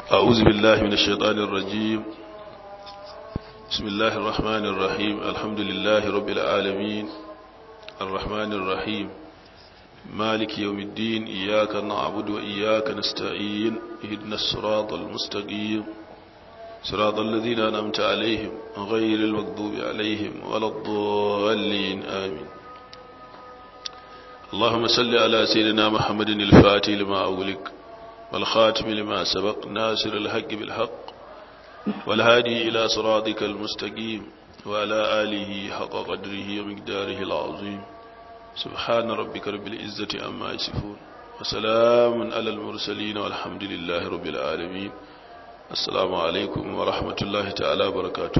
أعوذ بالله من الشيطان الرجيم بسم الله الرحمن الرحيم الحمد لله رب العالمين الرحمن الرحيم مالك يوم الدين إياك نعبد وإياك نستعين اهدنا الصراط المستقيم صراط الذين أنعمت عليهم غير المغضوب عليهم ولا الضالين آمين اللهم صل على سيدنا محمد الفاتح لما أغلق والخاتم لما سبق ناصر الحق بالحق والهادي إلى صراطك المستقيم وعلى آله حق قدره ومقداره العظيم سبحان ربك رب العزة أما يصفون وسلام على المرسلين والحمد لله رب العالمين assalamu alaikum wa rahmatullahi ta'ala barakatu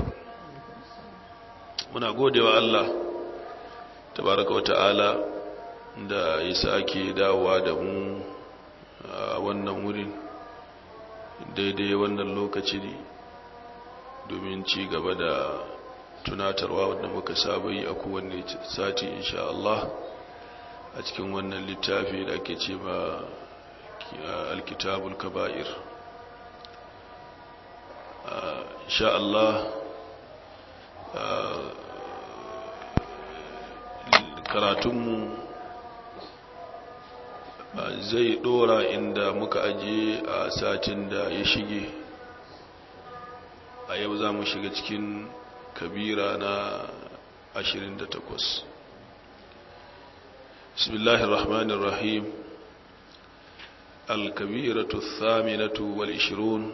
muna gode wa Allah tabaraka wa ta'ala da ya sake dawowa da mu a wannan wurin daidai wannan lokaci ne domin ci gaba da tunatarwa wadda muka saba yi a kowanne sati insha Allah a cikin wannan littafi da ake ce ma alkitabul kaba'ir insha Allah karatunmu zai dora inda muka aje a satin da ya shige a yau za mu shiga cikin kabira na 28 bismillahir rahmanir rahim al-kabiratu ath-thaminatu wal-ishrun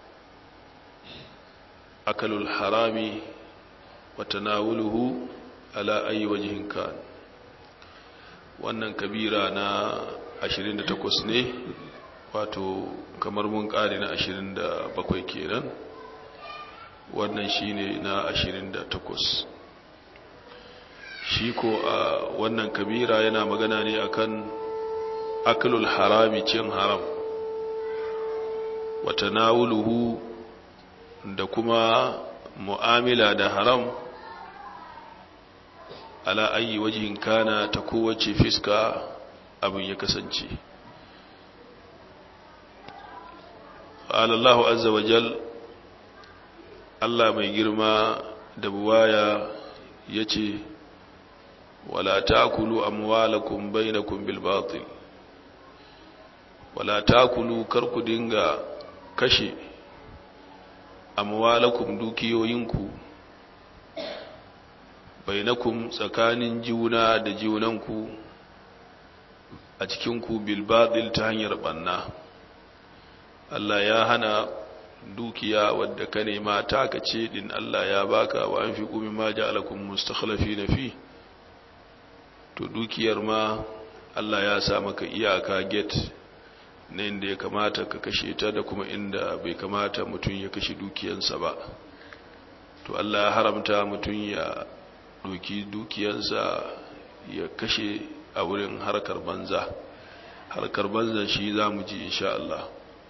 أكل الحرام وتناوله على أي وجه كان wannan kabira na 28 ne wato kamar mun ƙari na 27 kenan wannan shine na 28 shi ko a wannan kabira yana magana ne akan aklul harami cin haram wa tanawuluhu da kuma mu'amila da haram ala ayi wajen kana ta kowace fiska abin ya kasance alallahu azza wa jal Allah mai girma da buwaya ya ce wala takulu amwalakum bainakum bil batil wala takulu karku dinga kashe amwalakum dukiyoyinku bainakum tsakanin juna da junanku a cikinku bilbaɗil ta hanyar ɓanna Allah ya hana dukiya wadda ka nema taka ce din Allah ya baka wa an fi ƙumi ma ja'alakum mustakhlafi na fi to dukiyar ma Allah ya sa maka iyaka gate na inda ya kamata ka kashe ta da kuma inda bai kamata mutum ya kashe dukiyansa ba to Allah ya haramta mutum ya doki dukiyansa ya kashe a wurin harkar banza harkar banza shi za mu ji insha Allah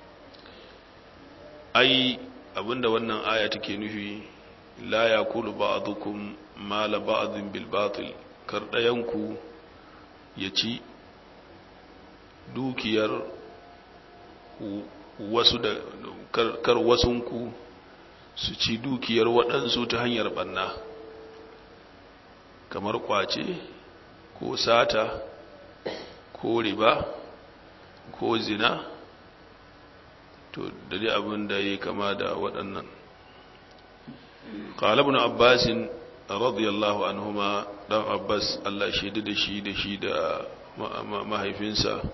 ai abinda wannan aya take nufi la yakulu ba'dukum mala ba'dhin bil batil kar dayanku ya ci dukiyar wasu da kar wasunku su ci dukiyar waɗansu ta hanyar ɓanna kamar kwace ko sata ko riba ko zina to da dai abin da ya kama da waɗannan ƙalabin abbasin radiyallahu anhuma ɗan abbas allah shaidu da shi da shi da mahaifinsa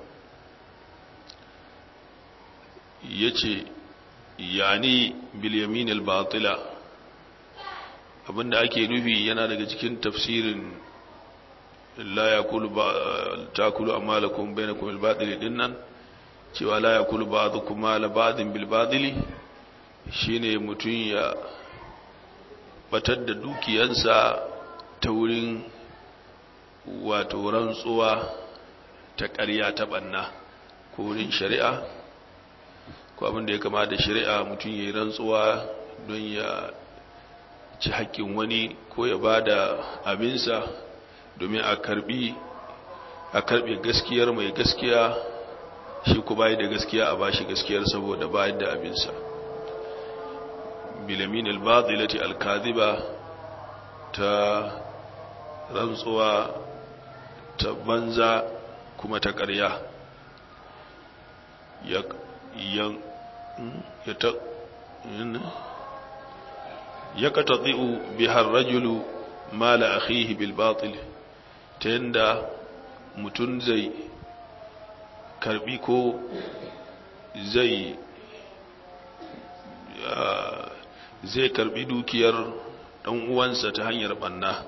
ya ce yani bilyamin al-batila abinda ake nufi yana daga cikin tafsirin la yakulu takulu amalakum bainakum al-batil dinnan cewa la yakulu ba'dukum mala ba'din bil batili shine mutun ya batar da dukiyansa ta wurin wato rantsuwa ta ƙarya ta banna ko wurin shari'a ko abin da ya kama da shari'a mutum ya yi rantsuwa don ya ci haƙƙin wani ko ya ba da abinsa domin a karbi a karbe gaskiyar mai gaskiya shi ku bayi da gaskiya a bashi gaskiyar saboda bayar da abinsa bilamin albatilati alkaziba ta rantsuwa ta banza kuma ta ƙarya ya ta ya katati'u bihar rajulu mala akhihi bil batil ta yanda mutum zai karbi ko zai zai karbi dukiyar dan uwansa ta hanyar banna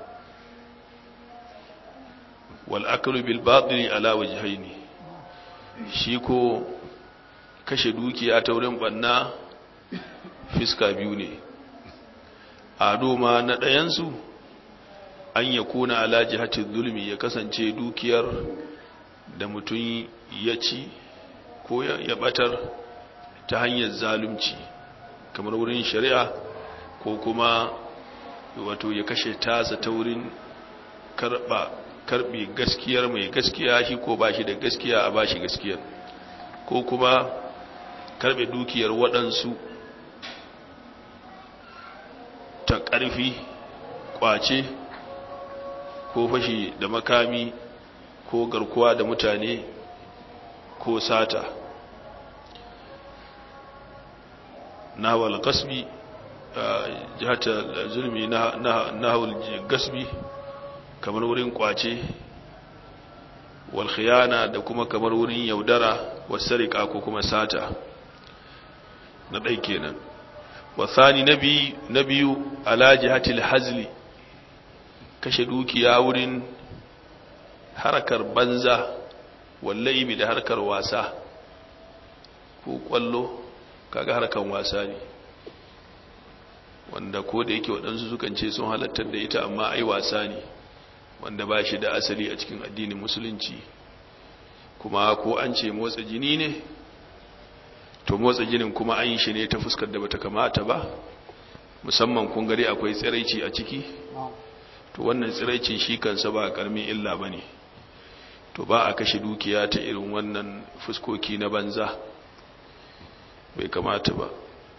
wal aklu bil batil ala wajhaini shi ko kashe dukiya ta wurin banna fiska biyu ne ado ma na ɗayansu an ya kuna ala jihatin zulmi ya kasance dukiyar da mutum ya ci ko ya batar ta hanyar zalunci kamar wurin shari'a ko kuma wato ya kashe tasa ta wurin karba karbi gaskiyar mai gaskiya shi ko ba shi da gaskiya a ba shi gaskiyar ko kuma karbe dukiyar waɗansu ta ƙarfi ƙwace ko fashi da makami ko garkuwa da mutane ko sata nahawal gasbi jihata zulmi nahawal gasbi kamar wurin ƙwace wal khiyana da kuma kamar wurin yaudara wasarika ko kuma sata na ɗai kenan wasani na biyu ala jihatil hazli kashe dukiya wurin harkar banza wallahi da harkar wasa ko kwallo kaga harkar wasa ne wanda ko da yake waɗansu sukan ce sun halattar da ita amma ai wasa ne wanda ba shi da asali a cikin addinin musulunci kuma ko an ce motsa jini ne to motsa jinin kuma an yi shi ne ta fuskar da bata kamata ba musamman kun gari akwai tsiraici a ciki to wannan tsiraicin shi kansa ba karmin illa ba ne to ba a kashe dukiya ta irin wannan fuskoki na banza bai kamata ba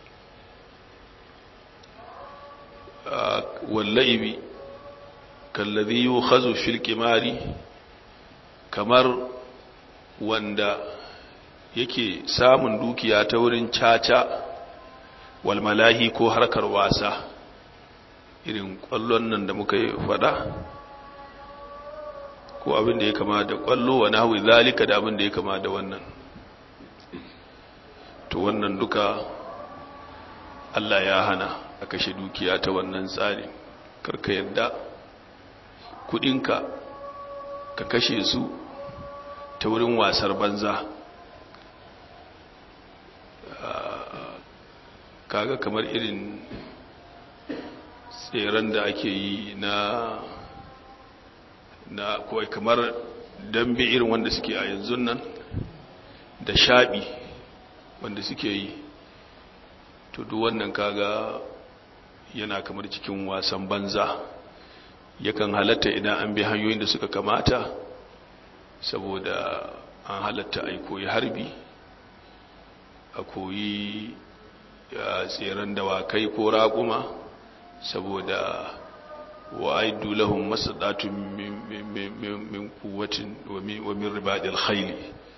wallahi kallazi yukhazu fil qimari kamar wanda yake samun dukiya ta wurin caca wal malahi ko harkar wasa irin kwallon nan da muka yi fada ko abin da ya kama da kwallo wa nahwi zalika da abin da ya kama da wannan to wannan duka Allah ya hana a kashe dukiya ta wannan tsari karka yadda kudinka ka kashe su ta wurin wasar banza kaga kamar irin tseren da ake yi na na kawai kamar dambe irin wanda suke a yanzu nan da shaɓi wanda suke yi to duk wannan kaga yana kamar cikin wasan banza yakan halatta idan an bi hanyoyin da suka kamata saboda an halatta a koyi harbi a koyi tseren dawakai ko raƙuma saboda wa aidu lahum masadatun min quwwatin wa min ribadil khayl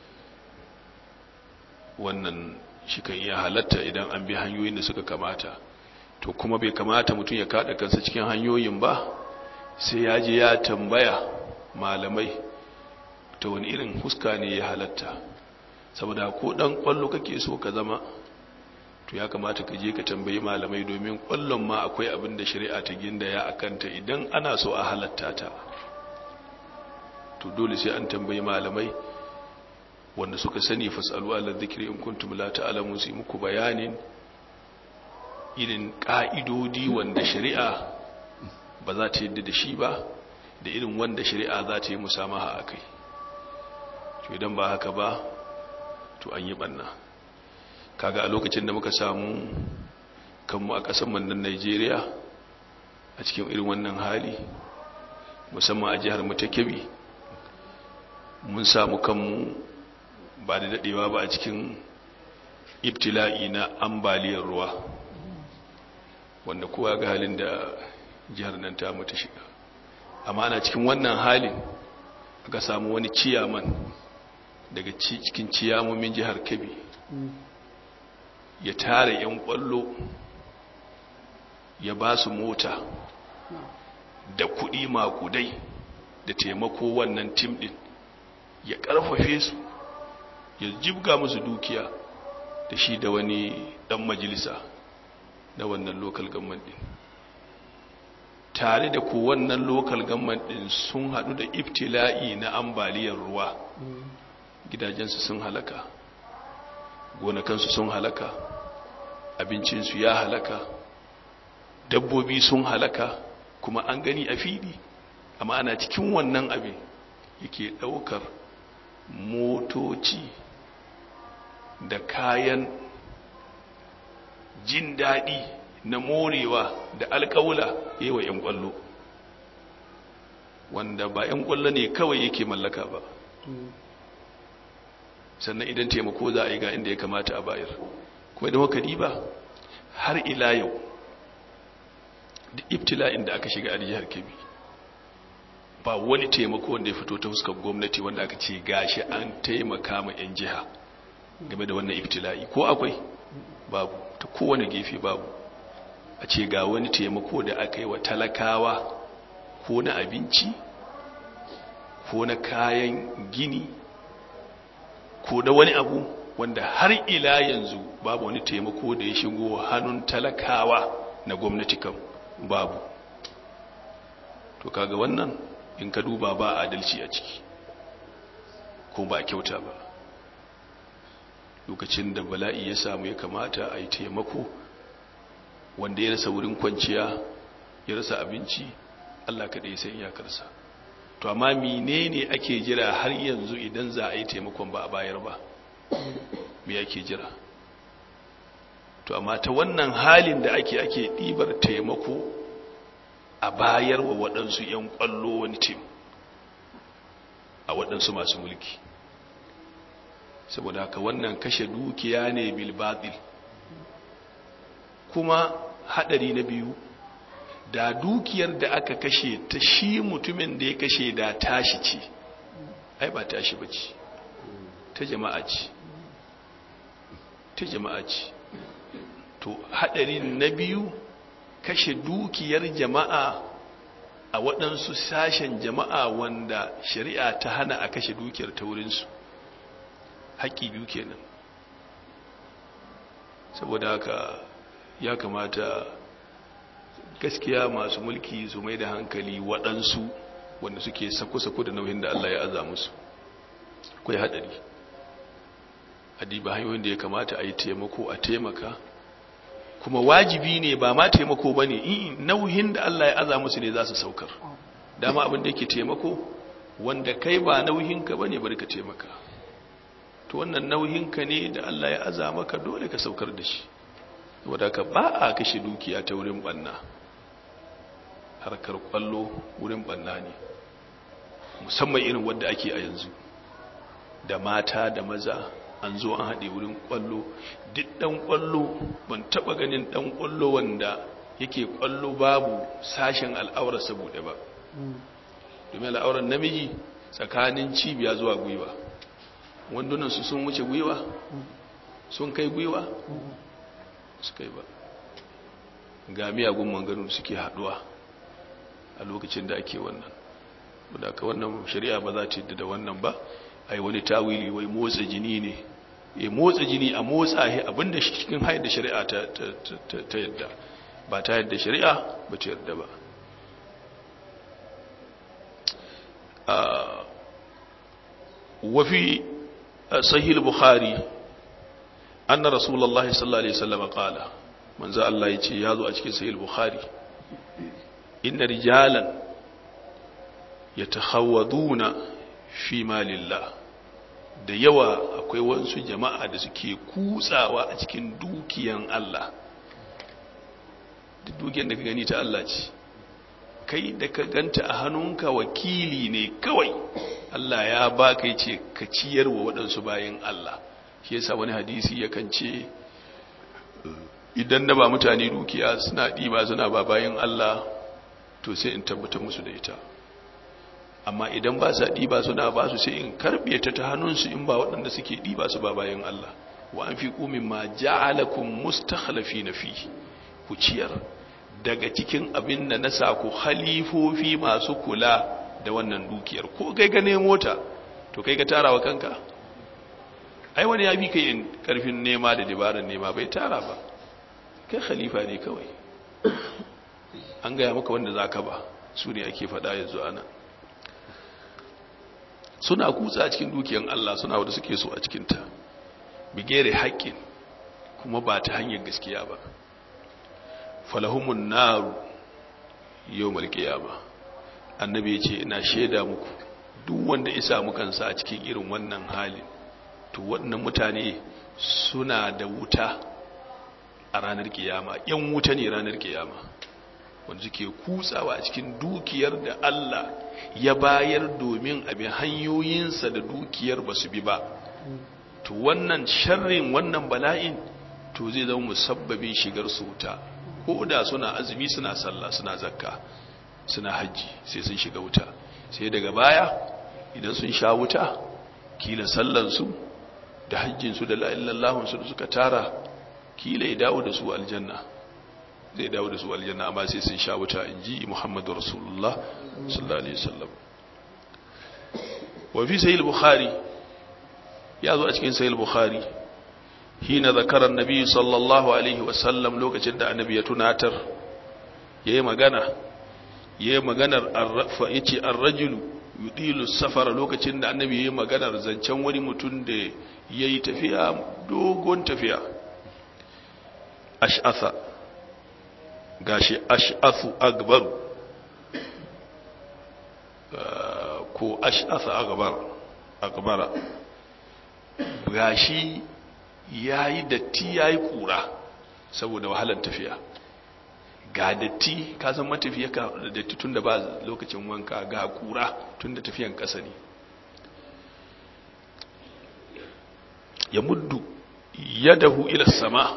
wannan shi kan iya halatta idan an bi hanyoyin da suka kamata to kuma bai kamata mutum ya kada kansa cikin hanyoyin ba sai ya je ya tambaya malamai ta wani irin huska ne ya halatta saboda ko dan kwallo kake so ka zama to ya kamata ka je ka tambayi malamai domin kwallon ma akwai abin da shari'a ta gindaya a kanta idan ana so a halatta ta to dole sai an tambayi malamai wanda suka sani fasalu ala dhikri in kuntum la ta'lamun sai muku bayanin irin ka'idodi wanda shari'a ba za ta yadda da shi ba da irin wanda shari'a za ta yi musamaha akai to idan ba haka ba to an yi banna kaga a lokacin da muka samu kanmu a ƙasar mandan Najeriya a cikin irin wannan hali musamman a jihar mu ta Kebbi mun samu kanmu ba da daɗewa ba a cikin ibtila'i na ambaliyar ruwa wanda kowa ga halin da jihar nan ta mutu shiga amma ana cikin wannan halin aka samu wani ciyaman daga cikin ciyamomin jihar kebbi ya tara 'yan kwallo ya ba su mota da kuɗi makudai da taimako wannan tim ɗin ya ƙarfafe su ya jibga musu dukiya da shi da wani ɗan majalisa na wannan lokal gamman ɗin tare da ko wannan lokal gamman ɗin sun haɗu da iftila'i na ambaliyar ruwa gidajensu sun halaka gonakansu sun halaka abincinsu ya halaka dabbobi sun halaka kuma an gani a fili amma ana cikin wannan abin yake ɗaukar motoci da kayan jin daɗi na morewa da alƙawula yawa 'yan ƙwallo wanda ba 'yan ƙwallo ne kawai yake mallaka ba sannan idan taimako za a yi ga inda ya kamata a bayar kuma idan haka ba har ila yau da ibtila'in da aka shiga a jihar kebbi ba wani taimako wanda ya fito ta fuskar gwamnati wanda aka ce gashi an taimaka ma 'yan jiha game da wannan ibtila'i ko akwai babu ta kowane gefe babu a ce ga wani taimako da aka yi wa talakawa ko na abinci ko na kayan gini ko da wani abu wanda har ila yanzu babu wani taimako da ya shigo hannun talakawa na gwamnati kan babu to kaga wannan in ka duba ba adalci a ciki ko ba kyauta ba lokacin da bala'i ya samu ya kamata a yi taimako wanda ya rasa wurin kwanciya ya rasa abinci allah kaɗai sai iyakarsa to amma menene ake jira har yanzu idan za a yi taimakon ba a bayar ba me ake jira to amma ta wannan halin da ake ake ɗibar taimako a bayar wa waɗansu 'yan ƙwallo wani tim a waɗansu masu mulki saboda haka wannan kashe dukiya ne bilbatil kuma haɗari na biyu da dukiyar da aka kashe ta shi mutumin da ya kashe da tashi ce ai ba tashi ba ce ta jama'a ce ta jama'a ce to haɗarin na biyu kashe dukiyar jama'a a waɗansu sashen jama'a wanda shari'a ta hana a kashe dukiyar ta wurinsu haƙƙi biyu kenan saboda haka ya kamata gaskiya masu mulki su mai da hankali waɗansu wanda suke sako-sako da nauyin da Allah ya aza musu akwai haɗari adiba hanyoyin da ya kamata a yi taimako a taimaka kuma wajibi ne ba ma taimako ba ne nauyin da Allah ya aza musu ne za su saukar dama abin da yake taimako wanda kai ba nauyinka ba ne bari ka taimaka to wannan nauyinka ne da Allah ya aza maka dole ka saukar da shi wadda ka ba a kashe dukiya ta wurin banna harkar kwallo wurin banna ne musamman irin wadda ake a yanzu da mata da maza an zo an haɗe wurin kwallo duk ɗan kwallo ban taɓa ganin ɗan kwallo wanda yake kwallo babu sashen al'aurarsa buɗe ba domin al'aurar namiji tsakanin cibiya zuwa gwiwa wandunansu sun wuce gwiwa sun kai gwiwa su kai ba ga miyagun manganin suke haɗuwa a lokacin da ake wannan wadda aka wannan shari'a ba za ta yadda da wannan ba ai wani tawili wai motsa jini ne e motsa jini a motsa he abinda cikin hayar da shari'a ta ta yadda ba ta yadda shari'a ba ta yadda ba wafi sahih bukhari anna rasulullahi sallallahu alaihi wasallam qala manzo Allah yace yazo a cikin sahih bukhari inna rijalan yatakhawaduna fi malillah da yawa akwai wasu jama'a da suke kutsawa a cikin dukiyan Allah duk dukiyar da ka gani ta Allah ce kai da ka ganta a hannunka wakili ne kawai Allah ya baka yace ka ciyar wa waɗansu bayan Allah shi yasa wani hadisi yakan ce idan da ba mutane dukiya suna ɗiba suna ba bayan Allah to sai in tabbatar musu da ita amma idan ba sa ɗiba suna ba su sai in karɓe ta ta hannunsu in ba waɗanda suke ɗiba su ba bayan Allah wa an fi ƙumin ma ja'alakun mustakhlafi na fi ku ciyar daga cikin abin da na sa ku halifofi masu kula da wannan dukiyar ko kai ga mota to kai ga tarawa kanka ai wani ya bi ka yin karfin nema da dabarar nema bai tara ba kai khalifa ne kawai an gaya maka wanda za ka ba su ne ake faɗa yanzu ana suna kutsa a cikin dukiyar Allah suna wadda suke so a cikinta bigere haƙƙin kuma ba ta hanyar gaskiya ba falahumun naru yau malƙiyama annabi ya ce ina shaida muku duk wanda isa mukansa a cikin irin wannan halin to waɗannan mutane suna da wuta a ranar kiyama yan wuta ne ranar kiyama wanda suke kutsawa a cikin dukiyar da Allah ya bayar domin abin hanyoyinsa da dukiyar ba su bi ba to wannan sharrin wannan bala'in to zai zama musabbabin shigar su wuta ko da suna azumi suna sallah suna zakka suna hajji sai sun shiga wuta sai daga baya idan sun sha wuta kila sallansu da hajjinsu da la'illallahunsu da suka tara kila ya dawo da su aljanna zai dawo da su aljanna amma sai sun sha wuta in ji muhammadu rasulullah sallallahu alaihi wasallam wa fi sahih bukhari ya zo a cikin sahih bukhari hina zakara annabi sallallahu alaihi wasallam lokacin da annabi ya tunatar yayi magana yayi maganar arrafa yace ar-rajulu yudilu safara lokacin da annabi yayi maganar zancen wani mutum da yayi tafiya dogon tafiya ash'atha gashi ash'athu akbar ko ash'atha akbar akbara gashi yayi datti yayi kura saboda wahalar tafiya ga datti ka san matafiya ka datti tunda ba lokacin wanka ga kura tunda tafiyan kasa ne ya muddu yadahu ila sama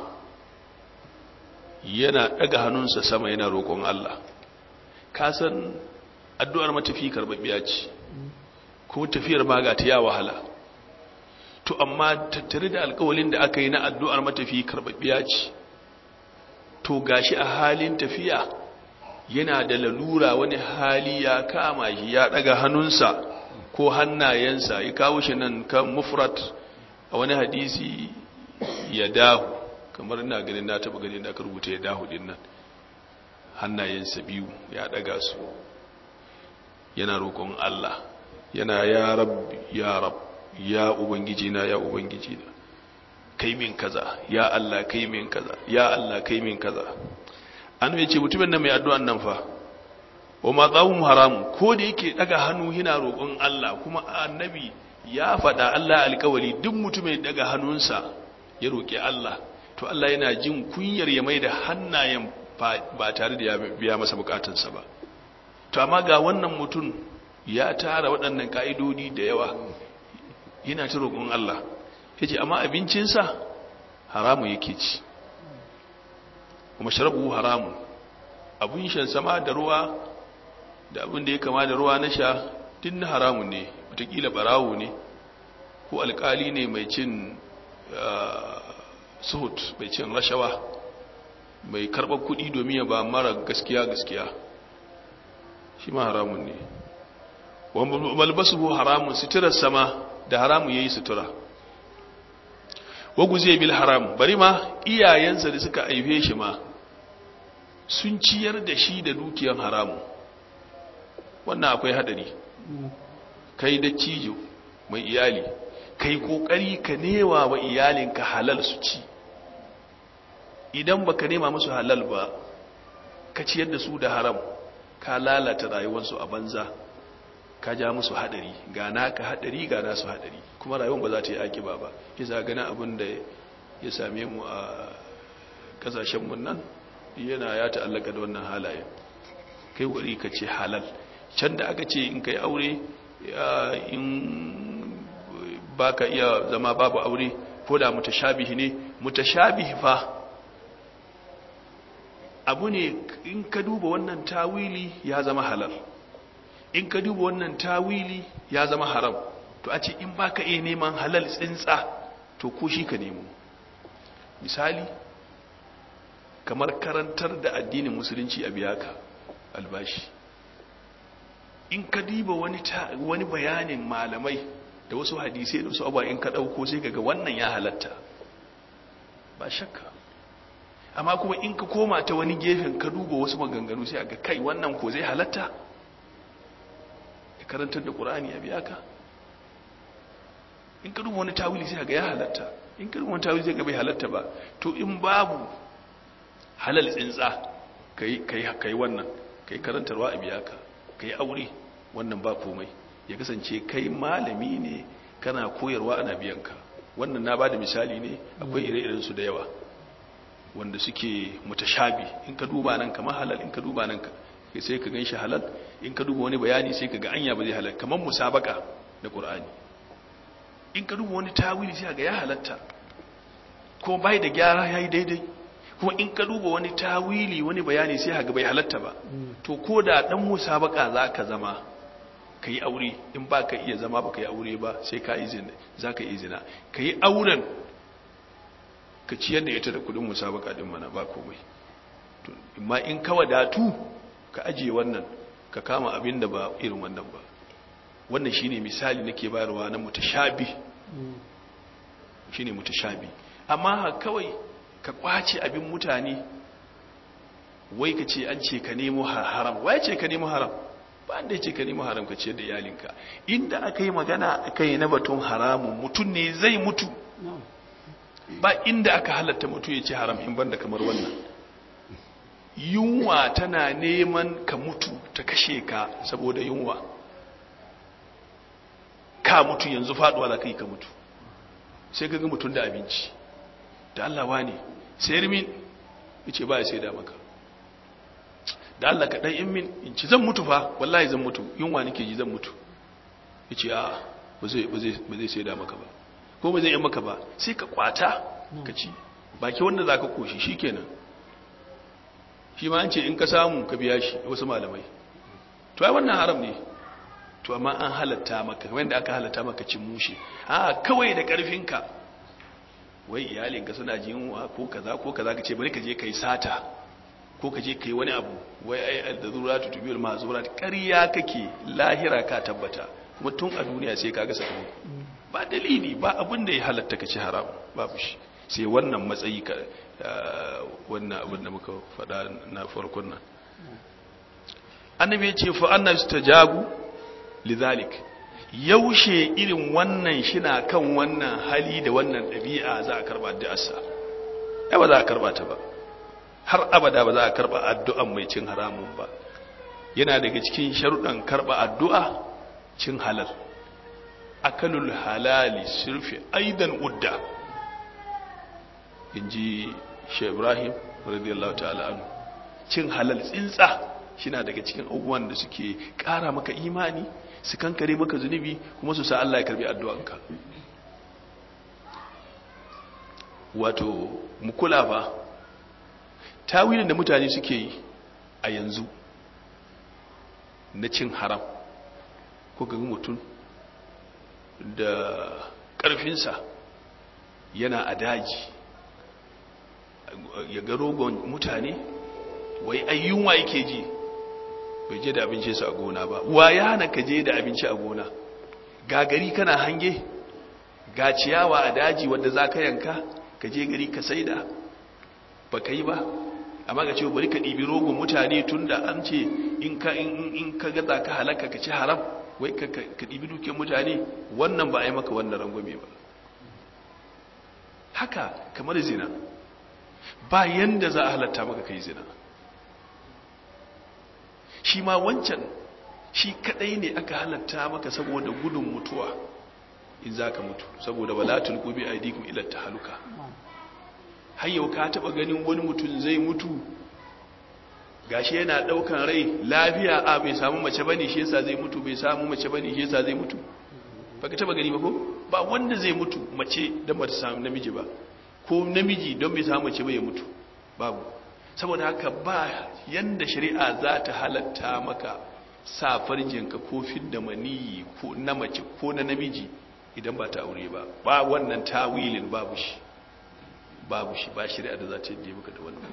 yana daga hannunsa sama yana roƙon Allah ka san addu'ar matafi karbabbiya ce ko tafiyar ma ga ta ya wahala to amma tattare da alƙawalin da aka yi na addu'ar matafi karbabbiya ce to gashi a halin tafiya yana da lalura wani hali ya kama shi ya daga hannunsa ko hannayensa ya kawo shi nan kan mufrat a wani hadisi ya dahu kamar ina ganin na taba ganin da aka rubuta ya dahu din nan hannayensa biyu ya daga su yana roƙon Allah yana ya rab ya rab ya ubangiji na ya ubangiji na kai min kaza ya Allah kai min kaza ya Allah kai min kaza an ya ce mutumin nan mai addu'an nan fa wa ma tsawon haram ko da yake daga hannu yana roƙon Allah kuma annabi ya faɗa Allah alƙawari duk mutumin daga hannunsa ya roƙi Allah to Allah yana jin kunyar ya mai da hannayen ba tare da ya biya masa bukatunsa ba to amma ga wannan mutum ya tara waɗannan ka'idodi da yawa yana ta roƙon Allah ya ce amma abincinsa haramu yake ci kuma sharabu haramu abin shan sama da ruwa da abin da ya kama da ruwa na sha din na haramu ne watakila barawo ne ko alkali ne mai cin suhut mai cin rashawa mai karɓar kuɗi domin ya ba mara gaskiya gaskiya shi ma haramun ne malbasu haramun suturar sama da haramun ya yi sutura wagu zai bil haram bari ma iyayensa da suka aife shi ma sun ciyar da shi da dukiyar haramu wannan akwai hadari kai da cijo mai iyali kai kokari ka newa wa iyalinka halal su ci idan baka nema musu halal ba ka ciyar da su da haram ka lalata rayuwarsu a banza ka ja musu hadari ga naka hadari ga nasu hadari kuma rayuwar ba za ta yi akiba ba kisa gana abin da ya same mu a kasashen mun nan yana ya ta'allaka da wannan halaye kai wuri ka ce halal can da aka ce in kai aure in baka iya zama babu aure ko da mutashabihi ne mutashabihi fa abu ne in ka duba wannan tawili ya zama halal in ka duba wannan tawili ya zama haram to a ce in baka iya neman halal tsintsa to ko shi ka nemo misali kamar karantar da addinin musulunci a biyaka albashi in ka diba wani wani bayanin malamai da wasu hadisai da wasu abuwa in ka dauko sai kaga wannan ya halatta ba shakka amma kuma in ka koma ta wani gefen ka duba wasu maganganu sai ga kai wannan ko zai halatta ka karantar da qur'ani a biyaka in ka duba wani tawili sai ga ya halatta in ka duba wani tawili sai ga bai halatta ba to in babu halal tsintsa kai kai kai wannan kai karantarwa a biyaka kai aure wannan ba komai ya kasance kai malami ne kana koyarwa ana biyanka wannan na bada misali ne akwai ire-iren su da yawa wanda suke mutashabi in ka duba nan kamar halal in ka duba nan sai ka ganshi halal in ka duba wani bayani sai ka ga anya ba zai halal kamar musabaka da qur'ani in ka duba wani tawili sai ga ya halatta ko bai da gyara yayi daidai kuma in ka duba wani tawili wani bayani sai ga bai halatta ba to ko da dan musabaka zaka zama ka yi aure in ba ka iya zama ba ka yi aure ba sai ka izina za ka izina ka yi auren ka ciyar da ita da kudin musabaka din mana ba komai amma in ka wadatu ka ajiye wannan ka kama abin da ba irin wannan ba wannan shine misali nake bayarwa na mutashabi shine mutashabi amma kawai ka kwace abin mutane wai ka ce an ce ka nemo haram wai ce ka nemo haram ba da ce ka nemo haram ka ce da iyalinka inda aka yi magana aka yi na batun haramun mutum ne zai mutu ba inda aka halatta mutu ya ce haram in banda kamar wannan yunwa tana neman ka mutu ta kashe ka saboda yunwa ka mutu yanzu faduwa za ka yi ka mutu sai ka ga mutum da abinci da Allah wane sayar min ya ce ba ya sai da maka da Allah ka ɗan in min in ci zan mutu fa wallahi zan mutu yunwa nake ji zan mutu ya ce a ba zai sai da maka ba ko ba zai yi maka ba sai ka kwata ka ci baki wanda za ka koshi shi kenan shi ma an ce in ka samu ka biya shi wasu malamai to ai wannan haram ne to amma an halatta maka wanda aka halatta maka cin mushe a kawai da ƙarfinka wai iyalinka suna jinwa ko kaza ko kaza ka ce bari ka je kai sata ko ka je kai wani abu wai ai da zuratu tubiyul mazurat ƙarya kake lahira ka tabbata kuma tun a duniya sai kaga sakamako ba dalili ba abin da ya halatta ka ci haram babu shi sai wannan matsayi ka wannan abin da muka faɗa na farkon nan annabi ya ce fa annabi tajabu lidhalik yaushe irin wannan shina kan wannan hali da wannan ɗabi'a za a karba addu'arsa ai ba za a karba ta ba har abada ba za a karba addu'an mai cin haramun ba yana daga cikin sharuɗan karba addu'a cin halal akalul halali sirfi aidan udda inji shi ibrahim radiyallahu ta'ala anhu cin halal tsintsa shina daga cikin abubuwan da suke ƙara maka imani su kankare maka zunubi kuma su sa Allah ya karbi addu'anka wato mu kula ba tawilin da mutane suke yi a yanzu na cin haram ko ga mutum da ƙarfinsa yana a daji ya ga rogon mutane wai ayyunwa yake ji bai je da abinci su a gona ba wa ya hana ka je da abinci a gona ga gari kana hange ga ciyawa a daji wadda za ka yanka ka je gari ka saida ba ka yi ba amma ga cewa bari ka ɗibi rogon mutane tun da an ce in ka gaza ka halaka ka ci haram wai ka ɗibi dukiyar mutane wannan ba a yi maka wannan rangwame ba haka kamar zina ba yanda za a halatta maka kai zina shi ma wancan shi kadai ne aka halatta maka saboda gudun mutuwa in za ka mutu saboda walatul gobe a idikun ilar ta haluka hayyau ka taba ganin wani mutum zai mutu gashi yana daukan rai lafiya a bai samu mace bane shi yasa zai mutu bai samu mace bane shi yasa zai mutu baka taba gani ba ko ba wanda zai mutu mace dan bata samu namiji ba ko namiji don bai samu mace ba ya mutu babu saboda haka ba yanda shari'a za ta halatta maka sa farjinka ko fidda maniyi ko na mace ko na namiji idan ba ta aure ba ba wannan tawilin babu shi babu shi ba shari'a da za ta yi maka da wannan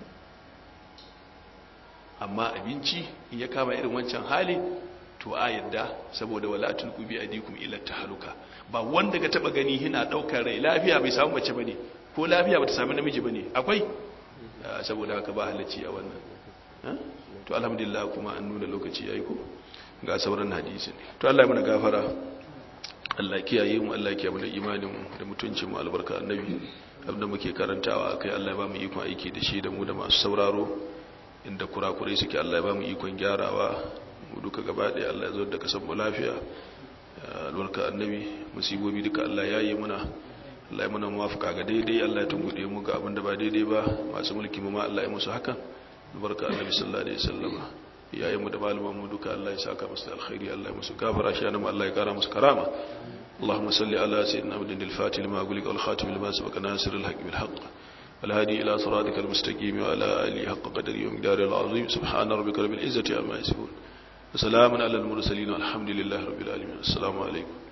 amma abinci in ya kama irin wancan hali to a yadda saboda wala tulqu bi adikum ila tahaluka ba wanda ka taba gani hina daukar rai lafiya bai samu mace bane ko lafiya bata samu namiji bane akwai saboda haka ba halacci a wannan to alhamdulillah kuma an nuna lokaci yayi ko ga sauran hadisi ne to Allah ya mana gafara Allah kiyaye mu Allah kiyaye mu da imanin mu da mutuncin mu albarka annabi abinda muke karantawa kai Allah ya ba mu ikon aiki da shi da mu da masu sauraro inda kurakurai suke Allah ya ba mu ikon gyarawa mu duka gaba ɗaya Allah ya zo da kasan mu lafiya albarka annabi musibobi duka Allah ya yi muna Allah ya muna muwafaka ga daidai Allah ya tungude mu ga abinda ba daidai ba masu mulki mu ma Allah ya musu hakan albarka annabi sallallahu alaihi wasallam yayin mu da malaman mu duka Allah ya saka musu alkhairi Allah ya musu gafara shi mu Allah ya kara musu karama اللهم صل على سيدنا محمد الفاتح لما أقولك والخاتم لما سبق ناصر الحق بالحق والهادي إلى صراطك المستقيم وعلى آله حق قدره ومقداره العظيم سبحان ربك رب العزة عما يصفون وسلام على المرسلين والحمد لله رب العالمين السلام عليكم